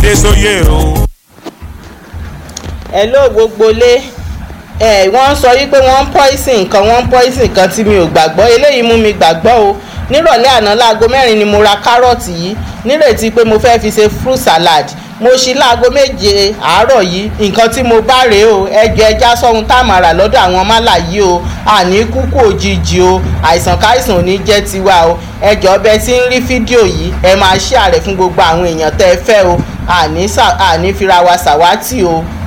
Adésóyè o. hello gbogbo lé ẹ wọ́n sọ wípé wọ́n ń poison nǹkan wọ́n ń poison nǹkan tí mi ò gbàgbọ́ eléyìí mú mi gbàgbọ́ o nírọ̀lẹ́ àná láago mẹ́rin ni mo ra kárọ̀tì yìí nírètí pé mo fẹ́ fi ṣe fruit salad mo ṣí láago méje àárọ̀ yìí nǹkan tí mo bá rèé o ẹjọ ẹja sọ́hun tá a máa rà lọ́dọ̀ àwọn málà yìí o àní kúkú òjijì o àìsàn káìsàn ò ní jẹ́ tiwa o ẹjọ ọbẹ̀ tí ń rí fídíò yìí ẹ máa share rẹ̀ fún gbogbo àwọn èèyàn tẹ́ ẹ fẹ́ o àní fira wa ṣàwátì o